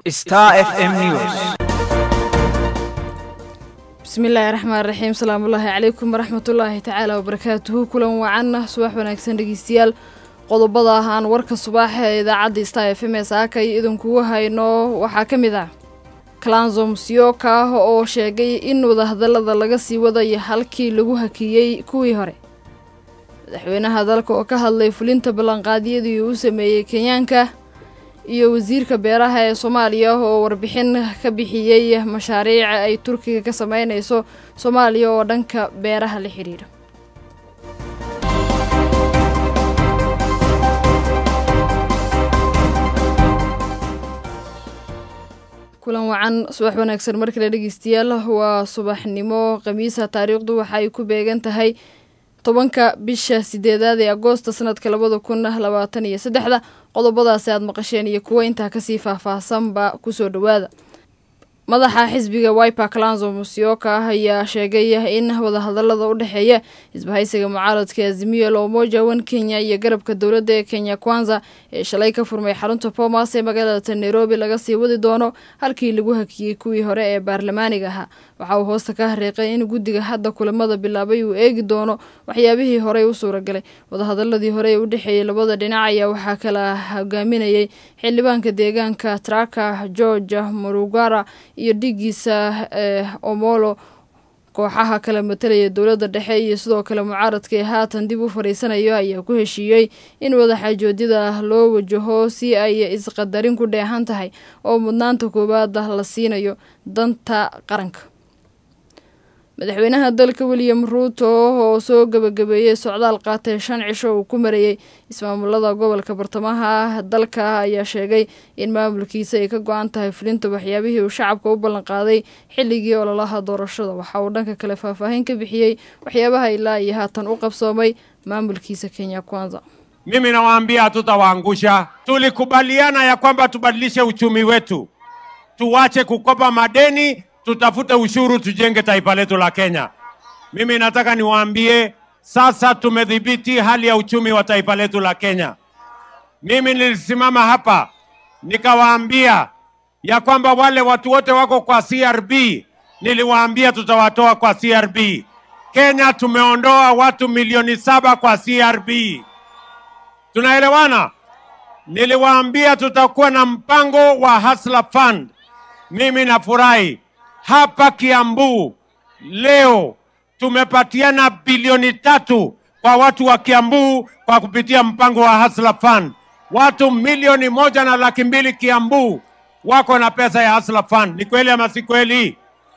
Star FM News. bismillaahi raxmaan raxiim salaamullaahi calaykum waraxmatullaahi tacaala wabarakaatuhu kulan wacanna subax wanaagsan dhegeystayaal qodobada aan warka subaaxa ee idaacadda star f m s aakay idinkugu hayno waxaa ka mid ah kalanzo musyoka oo sheegay in wadahadallada laga sii wadayo halkii lagu hakiyey kuwii hore madaxweynaha dalka oo ka hadlay fulinta ballanqaadyadii uu sameeyey kenyaanka iyo wasiirka beeraha ee soomaaliya oo warbixin ka bixiyey mashaariica ay turkiga ka sameynayso soomaaliya oo dhanka beeraha la xidhiidha kulan wacan subax wanaagsan markale dhegeystayaal waa subaxnimo khamiisa taariikhdu waxa ay ku beegan tahay tobanka bisha sideedaad ee agoosta sanadka labada kun labaatan iyo saddexda qodobadaasi aad maqasheen iyo kuwo intaa kasii faahfaahsanba kusoo dhowaada madaxa xisbiga wiper kalanzo musyoka ah ayaa sheegay in wadahadalada u dhexeeya isbahaysiga mucaaradka azimiyo loomoja wan kenya iyo garabka dowladda ee kenya kwanza ee shalay ka furmay xarunta bomas ee magaalada nairobi laga sii wadi doono halkii lagu hakiyey kuwii hore ee baarlamaaniga ahaa waxa uu hoosta ka hariiqay in guddiga hadda kulamada bilaabay uu eegi doono waxyaabihii horey u suuragalay wadahadaladii hore ee u dhexeeyey labada dhinac ayaa waxaa kala hogaaminayay xildhibaanka deegaanka traka george murugara iyo dhigiisa ee omolo kooxaha kala matalaya dowladda dhexe iyo sidoo kale mucaaradka ee haatan dib u fadhiisanayo ayaa ku heshiiyey in wadaxaajoodyada loo wajaho si ay isqadarin ku dheehan tahay oo mudnaanta koowaada la siinayo danta qaranka madaxweynaha dalka william ruuto oo soo gabagabeeyey socdaal qaatay shan cisho uu ku marayey ismaamulada gobolka bartamaha dalka ayaa sheegay in maamulkiisa ay ka go-an tahay fulinta waxyaabihii uu shacabka u ballanqaaday xilligii ololaha doorashada waxa uu dhanka kale faahfaahin ka bixiyey waxyaabaha ilaa iyo haatan u qabsoomay maamulkiisa kenya kwanza Mimi nawaambia hatutawaangusha. Tulikubaliana ya kwamba tubadilishe uchumi wetu, tuwache kukopa madeni, tutafute ushuru, tujenge taifa letu la Kenya. Mimi nataka niwaambie sasa tumedhibiti hali ya uchumi wa taifa letu la Kenya. Mimi nilisimama hapa nikawaambia ya kwamba wale watu wote wako kwa CRB, niliwaambia tutawatoa kwa CRB. Kenya tumeondoa watu milioni saba kwa CRB. Tunaelewana? Niliwaambia tutakuwa na mpango wa Hustler Fund. Mimi nafurahi hapa Kiambu leo tumepatiana bilioni tatu kwa watu wa Kiambu kwa kupitia mpango wa Hustler Fund. Watu milioni moja na laki mbili Kiambu wako na pesa ya Hustler Fund. Ni kweli ama si kweli?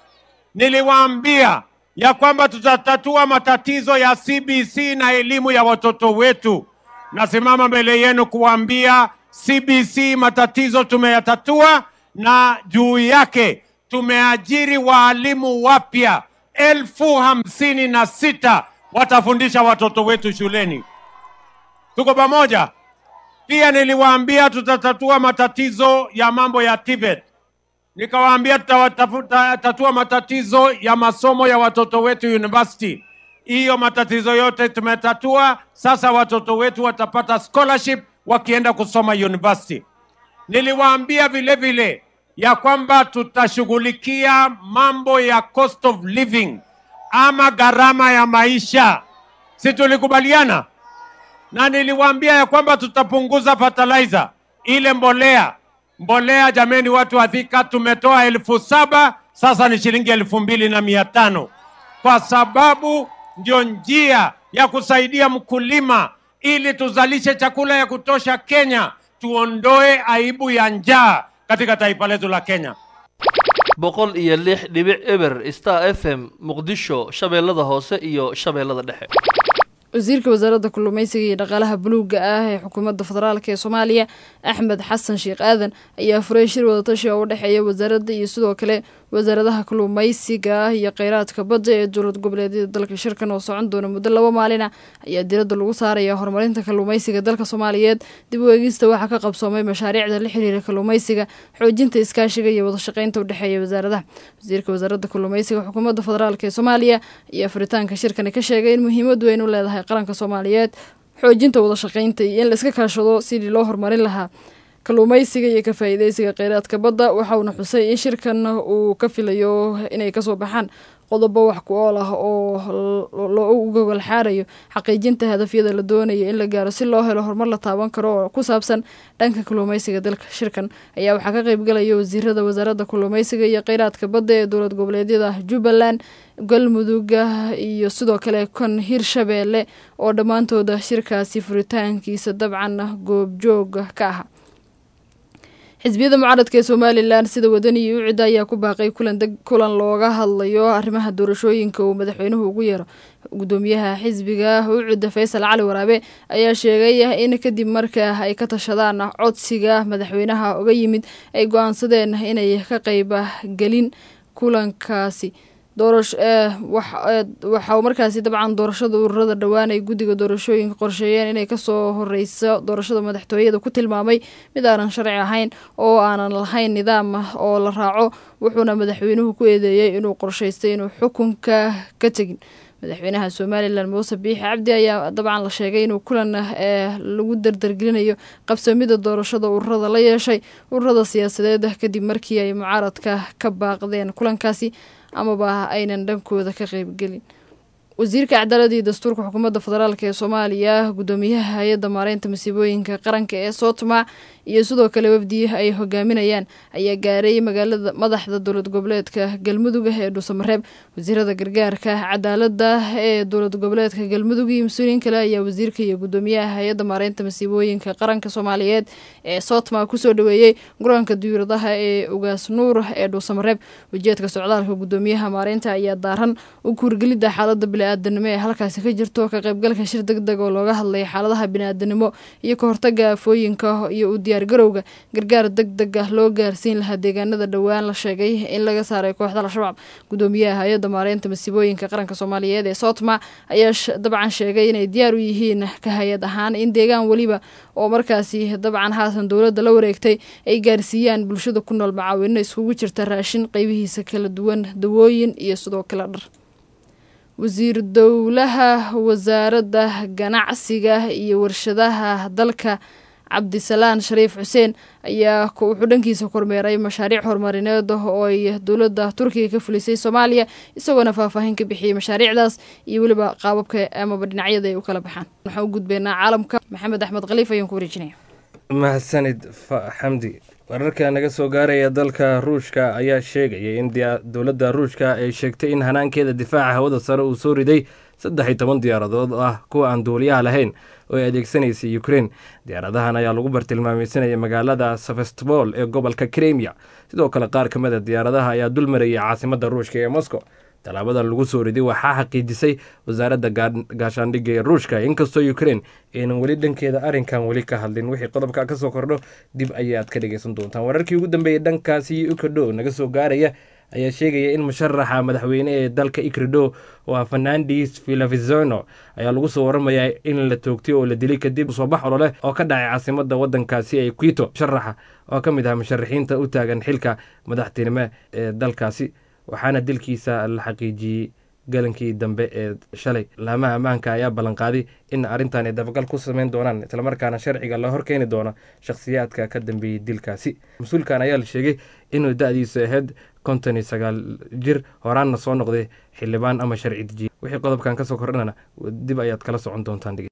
Niliwaambia ya kwamba tutatatua matatizo ya CBC na elimu ya watoto wetu. Nasimama mbele yenu kuwaambia CBC matatizo tumeyatatua, na juu yake tumeajiri waalimu wapya elfu hamsini na sita watafundisha watoto wetu shuleni. Tuko pamoja? Pia niliwaambia tutatatua matatizo ya mambo ya TVET. Nikawaambia tutatatua matatizo ya masomo ya watoto wetu university. Hiyo matatizo yote tumetatua. Sasa watoto wetu watapata scholarship wakienda kusoma university. Niliwaambia vile vile ya kwamba tutashughulikia mambo ya cost of living ama gharama ya maisha, si tulikubaliana? Na niliwaambia ya kwamba tutapunguza fertilizer, ile mbolea mbolea. Jameni, watu wa Thika, tumetoa elfu saba sasa ni shilingi elfu mbili na mia tano kwa sababu ndio njia ya kusaidia mkulima ili tuzalishe chakula ya kutosha Kenya, tuondoe aibu ya njaa katika taifa letu la Kenya. boqol iyo lix dhibic eber star f m muqdisho shabeellada hoose iyo shabeellada dhexe wasiirka wasaaradda kalluumeysiga iyo dhaqaalaha buluugga ah ee xukuumadda federaalk ee soomaaliya axmed xasan sheekh aadan ayaa furay shir wadatashi oo u dhexeeya wasaaradda iyo sidoo kale wasaaradaha kalluumeysiga iyo kheyraadka badda ee dowlad goboleedyada dalka shirkan oo socon doona muddo laba maalina ayaa diradda lagu saaraya horumarinta kalluumeysiga dalka soomaaliyeed dib u eegista waxaa ka qabsoomay mashaariicda la xiriira kalluumeysiga xoojinta iskaashiga iyo wadashaqeynta u dhexeeya wasaaradaha wasiirka wasaaradda kalluumeysiga xukuumadda federaalk ee soomaaliya ayaa furitaanka shirkani ka sheegay in muhiimad weyn u leedahay qaranka soomaaliyeed xoojinta wadashaqeynta iyo in la iska kaashado sidii loo horumarin lahaa kalluumeysiga iyo ka faa'iideysiga kheyraadka badda waxa uuna xusay in shirkan uu ka filayo inay kasoo baxaan qodobo wax ku ool ah oo loo gogol xaarayo xaqiijinta hadafyada la doonayo in la gaaro si loo helo horumar la taaban karo oo ku saabsan dhanka kalluumeysiga dalka shirkan ayaa waxaa ka qeybgalaya wasiirada wasaaradda kalluumeysiga iyo kheyraadka badda ee dowlad goboleedyada jubbaland galmuduga iyo sidoo kale kon hirshabeelle oo dhammaantooda shirkaasi furitaankiisa dabcan goobjooga ka aha xisbiyada mucaaradka ee somalilan sida wadani iyo ucida ayaa ku baaqay kulan looga hadlayo arrimaha doorashooyinka uu madaxweynuhu ugu yeero gudoomiyaha xisbiga ucida faysal cali waraabe ayaa sheegay in kadib marka ay ka tashadaan codsiga madaxweynaha uga yimid ay go-aansadeen inay ka qeyba gelin kulankaasi doorasho waxa markaasi dabcan doorashada ururada dhowaan ay guddiga doorashooyinka qorsheeyeen inay kasoo horeyso doorashada madaxtooyada ku tilmaamay mid aanan sharci ahayn oo aanan lahayn nidaam oo la raaco wuxuuna madaxweynuhu ku eedeeyey inuu qorshaystay inuu xukunka ka tegin madaxweynaha somalilan muuse biixi cabdi ayaa dabcan la sheegay inuu kulan ee lagu dardargelinayo qabsamida doorashada ururada la yeeshay ururada siyaasadeed kadib markii ay mucaaradka ka baaqdeen kulankaasi amaba aynan dhankooda ka qeybgelin wasiirka cadaaladda iyo dastuurka xukuumadda federaalk ee soomaaliya guddoomiyaha hay-adda maareynta masiibooyinka qaranka ee sootma iyo sidoo kale wafdi ay hogaaminayaan ayaa gaaray magaalada madaxda dowlad goboleedka galmudug ee dhuusamareeb wasiirada gargaarka cadaaladda ee dowlad goboleedka galmudug iyo mas-uuliyiin kale ayaa wasiirka iyo guddoomiyaha hay-adda maareynta masiibooyinka qaranka soomaaliyeed ee sootma kusoo dhaweeyey garoonka diyuuradaha ee ugaas nuur ee dhuusamareeb ujeedka socdaalka guddoomiyaha maareynta ayaa daaran u kuurgelidda xaalada bini-aadanimo ee halkaasi ka jirto ka qaybgalka shir deg deg oo looga hadlaya xaaladaha bini-aadanimo iyo ka hortaga aafooyinka iyo u diyaargarowga gargaar deg deg ah loo gaarsiin lahaa deegaanada dhowaan la sheegay in laga saaray kooxda al-shabaab guddoomiyaha hay-adda maareynta masiibooyinka qaranka soomaaliyeed ee sootma ayaa dabcan sheegay inay diyaar u yihiin ka hay-ad ahaan in deegaan weliba oo markaasi dabcan haatan dowladda la wareegtay ay gaarsiiyaan bulshada ku nool macaawino iskugu jirta raashin qeybihiisa kala duwan dawooyin iyo sidoo kale dhar wasiir dowlaha wasaaradda ganacsiga iyo warshadaha dalka cabdisalaan shariif xuseen ayaa wuxuu dhankiisa kormeeray mashaariic horumarineed oo ay dowladda turkiga ka fulisay soomaaliya isagoona faahfaahin ka bixiyey mashaariicdaas iyo weliba qaababka amaba dhinacyada ay u kala baxaan waxaan u gudbeynaa caalamka maxamed axmed khaliif ayaan ku wareejinaya mahadsanid xamdi wararka naga soo gaaraya dalka ruushka ayaa sheegaya in dowladda ruushka ay sheegtay in hanaankeeda difaaca hawada sare uu soo riday saddex iyo toban diyaaradood ah kuwa aan duuliyaha lahayn oo ay adeegsanaysay ukrein diyaaradahan ayaa lagu bartilmaameysanaya magaalada sevastbol ee gobolka kremia sidoo kale qaar ka mid a diyaaradaha ayaa dul marayay caasimadda ruushka ee moscow tallaabadan lagu soo riday waxaa xaqiijisay wasaaradda gaashaandhigga ee ruushka inkastoo ukrein aynan weli dhankeeda arrinkan weli ka hadlin wixii qodobka ka soo kordho dib ayaad ka dhegeysan doontaan wararkii ugu dambeeyey dhankaasi ukadho naga soo gaaraya ayaa sheegaya in musharaxa madaxweyne ee dalka ikrido oo ah fernandes villavizono ayaa lagu soo waramayaa in la toogtay oo la dilay kadib soobax ololeh oo ka dhacay caasimada wadankaasi ee quito musharaxa oo ka mid ah musharaxiinta u taagan xilka madaxtinimo ee dalkaasi waxaana dilkiisa la xaqiijiyey galankii dambe ee shalay laamaha ammaanka ayaa ballanqaaday in arrintan ay dabagal ku sameyn doonaan islamarkaana sharciga la horkeeni doono shakhsiyaadka ka dambeeyey dilkaasi mas-uulkan ayaa la sheegay inuu da-diisu ahayd konton iyo sagaal jir horaanna soo noqday xildhibaan ama sharci dejiye wixii qodobkan kasoo kordhanana dib ayaad kala socon doontaan